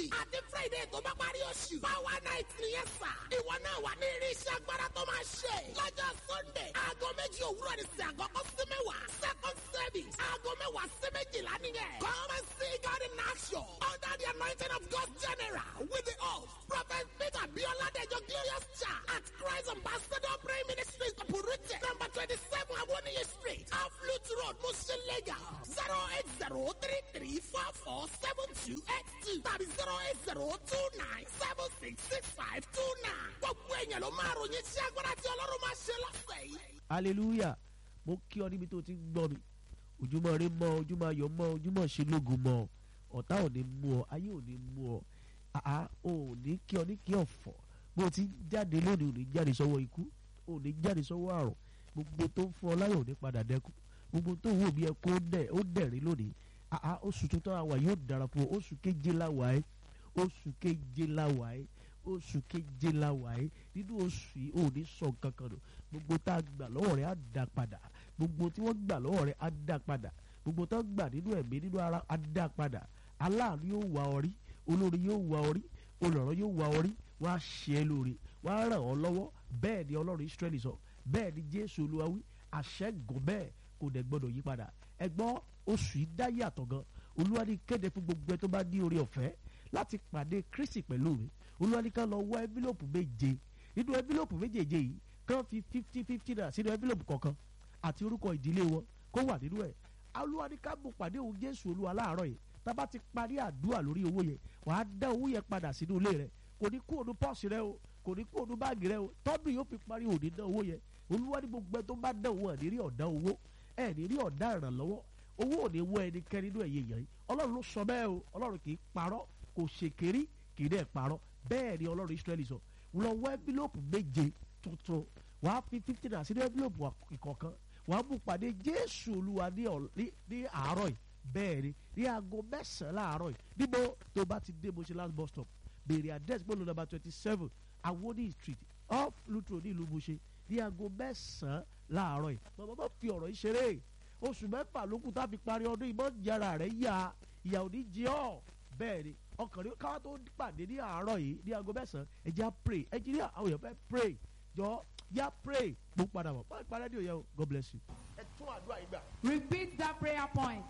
àti friday tó bá parí oṣù. power night nìyẹn sà. ìwọ náà wà ní irinṣẹ́ agbára tó máa ṣe. lọ́jọ́ sunday aago méjì òwúrọ̀ ní sí àkọ́kọ́ sí mẹ́wàá. second service aago mẹ́wàá sí méjìlá nìyẹn. come and see God in action under the anointing of God general with the host prophet peter bioladejo glorious church at christ ambassador prayer ministry purute number twenty-seven awoniyi street off lute road mushin lagos zero eight zero three three four four seven two eight two tàbí zero eight zero two nine seven six six five two nine. gbogbo èèyàn ló máa ròyìn sí agbára tí ọlọ́run máa ṣe lọ́sẹ̀ yìí. hallelujah mo kí ọ níbi tó ti ń gbọ́ mi ojúmọ́ rí mọ́ ojúmọ́ ayọ̀ mọ́ ojúmọ́ ṣe lógun mọ́ ọ̀tá ò ní mú ọ ayé ò ní mú ọ àá ò ní kí ọ ní kí ọ̀fọ̀ bó o ti ń jáde lónìí ò ní jáde sọ́wọ́ ikú ò ní jáde sọ́wọ́ àrùn gbogbo tó ń fún ọ láyọ̀ ò ní padà dẹ́kun gbogbo tó wù bí ẹ kó dẹ̀ ó dẹ̀rín lónìí àá oṣù tuntun àwà yóò dára fún ọ oṣù keje láwà ẹ oṣù keje láwà ẹ oṣù keje láwà ẹ nínú oṣù yìí ò ní sọ kankan nù gbogbo tá a gbà lọ́wọ́ rẹ̀ á dá padà gbogbo tí wọ́n gbà lọ́wọ́ rẹ̀ á dá padà gbogbo tó gbà nínú ẹ̀mí nínú ara á dá padà aláàánú yóò wá ọ rí olórí yóò wá ọ rí olùrànlọ́ yóò wá ọ rí wọ́n á ṣe é lóore wọ́n á ràn ọ́ lọ́wọ́ bẹ́ẹ̀ ni ọlọ́run israẹli sọ bẹ́ẹ̀ ni jésù olúwa wí àṣẹ́gun bẹ́ẹ̀ kò dẹ̀ gbọ́dọ̀ yí padà ẹgbọ́n oṣù yìí dá yàtọ̀ gan olúwa ní kéde fún gbogbo ẹ tó bá ní orí ọ̀fẹ́ láti pàdé kristi pẹ̀lú mi olúwa ní ká lọ wọ ẹ́fílòpù méje nínú ẹ́fílòpù méjèèje yìí kán fi fifty fifty naira sínú ẹ́fílòpù kọ̀ọ̀kan àti orúkọ ìdílé wọn kó wà nínú ẹ̀ olúwa ní ká mú pàdé òun jésù olúwa láàárọ̀ yìí tá a bá ti parí àdúrà lórí owó yẹn wàá dá owó yẹn padà sínú ilé rẹ kò ní kú òun pọ́ọ̀sì rẹ o kò ní kú òun báàgì rẹ o tọ́dún yóò fi parí òní dá owó yẹn olúwa ní gbogbo ẹ tó bá dá owó ẹ̀ ní rí ọ̀dá owó ẹ̀ ní rí ọ̀dá ìrànlọ́wọ́ owó ò ní wọ ẹnikẹ́ni nínú ẹ̀yẹ yẹn ọlọ́run ló sọ bẹ́ẹ̀ o ọlọ́run kì í parọ́ kò ṣèkérí kì í dẹ̀ parọ́ bẹ́ẹ̀ ni ọlọ́run israẹli sọ lọ wọ ẹ́fílòpù méje tuntun wàá fi fifty naira sínú ẹ́fílòpù ìkọ̀ọ̀kan wàá mú pàdé jésù olúwa ní àárọ̀ yìí bẹ́ẹ̀ ni ní aago mẹ́sàn-án láàárọ̀ yìí níbo tó bá ti dé moshe last bus stop béèrè address gbọ́dọ̀ number twenty seven awoni street off lutro ní ìlú moshe ní aago mẹ́sàn-án láàárọ̀ yìí màmá má fi ọ̀rọ̀ yìí ṣeré oṣù mẹ́fà ló kù tá a fi parí ọdún ìmọ̀ ìyára rẹ̀ yá ìyà ò ní jẹ ọ́ bẹ́ẹ̀ ni ọkàn rí káwá tó pàdé ní àárọ̀ yìí ní aago mẹ́sàn-án ẹ jẹ́ pray engineer àwọn èèyàn fẹ́ pray jọ yá pray mo padà bọ̀ pàápàá rédíò yẹn o God bless you. ẹ tún àdúrà yìí gbà. Repeat that prayer point.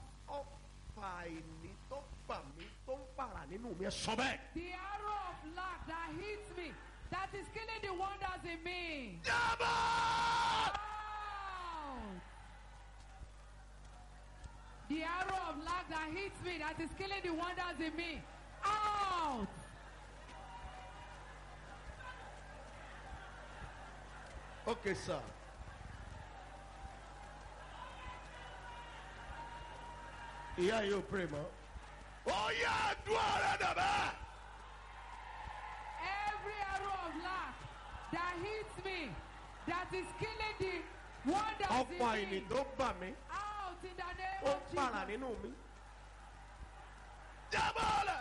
ọfà àìní tó bà mí tó ń pààrà nínú mi ẹ sọ bẹ́ẹ̀. The arrow of lack that hits me, that is killing the wonders in me. jábọ̀. Out. The arrow of lack that hits me, that is killing the wonders in me. Out. okay sir. ìyá yìí ò pray mọ́. ó yá àdúrà rẹ dàbẹ́. Every arrow of lack that hits me, that is killing the wonders ọfà in àìní me. tó bà mí Out in the name ó of ń pààrà Jesus. nínú mi. jábọ̀ rẹ̀.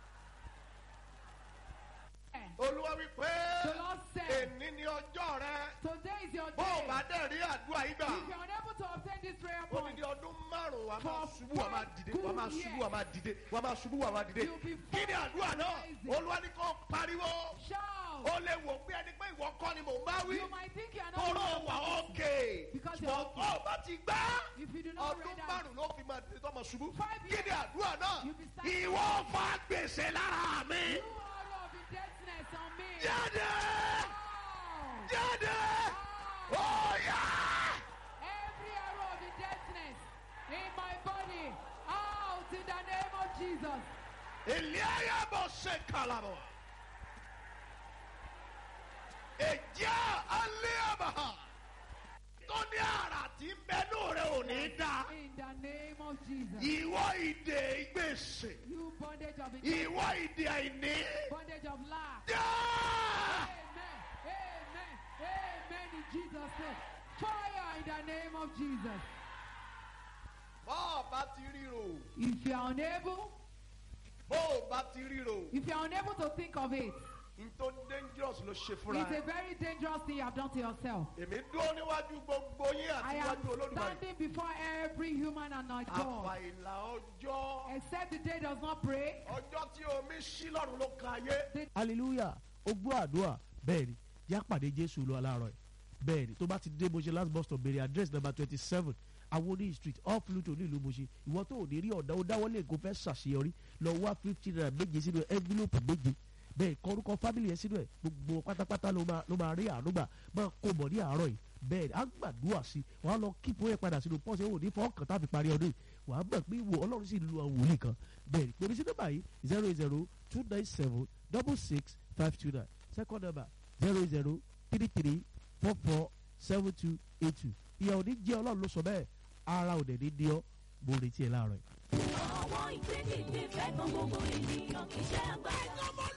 olúwa wí pé The Lord said, èní ni ọjọ́ rẹ. Today is your bó o day. bá dẹ̀ rí àdúrà yìí gbà. If you're unable to obtain this prayer ó ní point, di ọdún márùn-ún wa máa For ṣubú wa máa dìde wa máa good ṣubú wa máa dìde wa máa ṣubú wa máa dìde. You'll be kí ni àdúrà náà rising. olúwa ní kò pariwo shout. ó lè wò pé ẹni pé ìwọ kọ́ ni mò ń bá wí. You might think you're tóró not wà ókè Because you're ṣùgbọ́n okay. ó bá ti gbá If you do not ọdún read that, márùn-ún ló fi máa dìde tó máa ṣubú. Five kí ni years. àdúrà náà You'll be standing. ìwọ fa gbèsè lára mi. you arrow of indebtedness on me. jáde Out. jáde Out. ó yá. Every arrow of indebtedness in my body, out in the name of Jesus. Eliaya bọ̀ ṣe kalabọ̀. Èjá alẹ́ àbàhà. Tó ní àrà tí ń bẹnu rẹ̀ ò ní dá. In the name of Jesus. Ìwọ ìdè ìgbèsè. You bondage of indebtedness, Ìwọ ìdè àìní. bondage of lack. Já! Amen. Amen. Amen. In Jesus' name. Fire in the name of Jesus. Bó o bá ti ríro. If you are unable, Bó o bá ti ríro. if you are unable to think of it, N tó dé ń dangerous ló ṣe fúnra It's a ẹ̀. very dangerous thing you have done to yourself. èmi dúró níwájú gbogbo yín àti I am níwájú olódùmarè. standing before every human and not God. àfàìlà ọjọ́ Except the day does not pray. ọjọ́ tí omi ṣí lọ́run ló kan ayé. hallelujah ó gbọ́ àdúrà bẹ́ẹ̀ ni yá pàdé jésù lọ aláàárọ̀ ẹ̀ bẹ́ẹ̀ ni tó bá ti dé Moshe last bus stop béèrè address number twenty seven awoni street off Pluto nílùú Moshe ìwọ tó ò ní rí ọ̀dà ó dáwọ́lé nǹkan fẹ́ ṣàṣeyọrí lọ wá fifty naira méje sínú envelope méje bẹ́ẹ̀ kọ orúkọ family yẹn sínú ẹ̀ gbogbo pátápátá ló máa ló máa rí àánúgbà máa kó bọ̀ ní àárọ̀ yìí bẹ́ẹ̀ ni á gbàdúrà sí i wàá lọ kíkó yẹn padà sínú pọ́ọ̀sì ò ní fọ́ọ̀kàn tá a fi parí ọdún yìí wàá mọ̀ pé ìwò ọlọ́run sì lu àwọn wòlíì kan bẹ́ẹ̀ ni pèmí sí nọ́mbà yìí zero eight zero two nine seven double six five two nine second number zero zero three three four four seven two eight two ìyá òní jẹ́ ọlọ́run ló sọ bẹ́ẹ̀ ara ò dẹ̀ ní ní ọ́ mo retí ẹ láàárọ̀ yìí. àwọn ìgbédìde fẹ́ kan gbogbo ènìyàn kì í ṣe àgbà. ẹ̀yin ọmọ